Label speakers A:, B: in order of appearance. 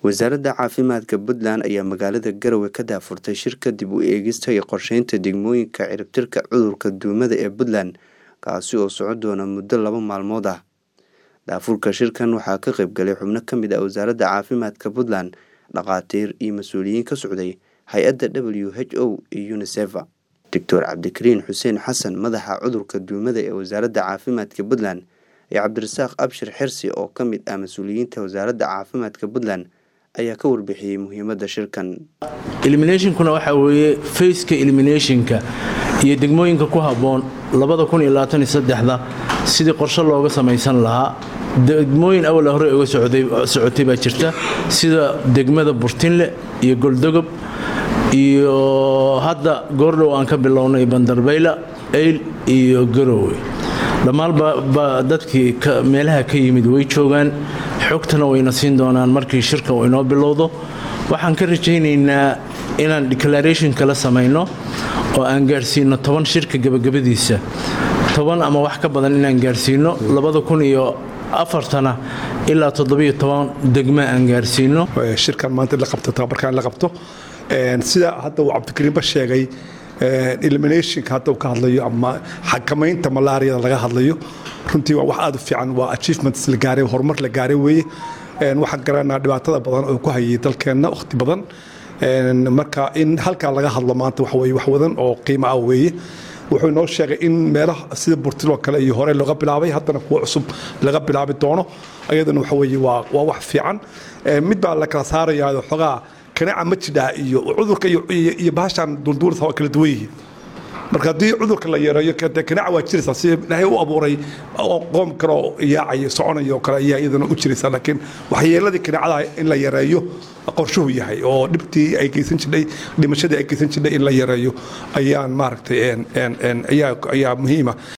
A: wasaaradda caafimaadka puntland ayaa magaalada garowe ka daafurtay shirka dib u eegista iyo qorsheynta degmooyinka ciribtirka cudurka duumada ee puntland kaasi oo socon doona muddo laba maalmood ah daafurka shirkan waxaa ka qaybgalay xubno ka mid ah wasaaradda caafimaadka puntland dhakhaatiir iyo mas-uuliyiin ka socday hay-adda w h o iyo uniseva doctor cabdikariin xuseen xasan madaxa cudurka duumada ee wasaaradda caafimaadka puntland iyo cabdirasaaq abshir xirsi oo ka mid ah mas-uuliyiinta wasaaradda caafimaadka puntland ayaa ka warbixiyey muhiimadda shirkan
B: eliminationkuna waxaa weeye faceka eliminationka iyo degmooyinka ku habboon da sidii qorshe looga samaysan lahaa degmooyin awal hore uga socotay baa jirta sida degmada burtinle iyo goldogob iyo hadda goordhow aan ka bilownay bandarbayla eyl iyo garowe dhammaanba dadkii meelaha ka yimid way joogaan xogtana wayna siin doonaan markii shirka uu inoo bilowdo waxaan ka rajaynaynaa inaan declaration kala samayno oo aan gaarsiino toban shirka gabagabadiisa toban ama wax ka badan inaan gaarsiino labada kun iyo afartana ilaa toddobiyo toban degma aan gaarsiino
C: shirkan maanta la qabto tababarkan la qabto sida hadda uu cabdikariinba sheegay eliminationka hadda uu ka hadlayo ama xakamaynta malaariyada laga hadlayo runtii waa wax aad u fiican waa achievements la gaaray horumar la gaaray weeye waxaan garanaa dhibaatada badan oo ku hayay dalkeenna wakhti badan marka in halkaa laga hadlo maanta waxa weye wax wadan oo qiimo ah weeye wuxuu inoo sheegay in meelaha sida burtiloo kale iyo hore looga bilaabay haddana kuwa cusub laga bilaabi doono ayadana waxa weye waa wax fiican mid baa la kala saarayaa xogaa kaneeca ma jidhaa iyo cudurka iyo bahashan duulduulasa waa kala duwan yihiin marka haddii cudurka la yareeyo kaneeca waa jiraysaa si ilaahay u abuuray qoom kaloo yaacaya soconaya oo kale ayaa iyadana u jiraysaa laakiin waxyeeladii kaneecada in la yareeyo qorshuhu yahay oo dhibtii ay geysan jirnay dhimashadii ay geysan jirnay in la yareeyo ayaan maaragtay ayaa muhiima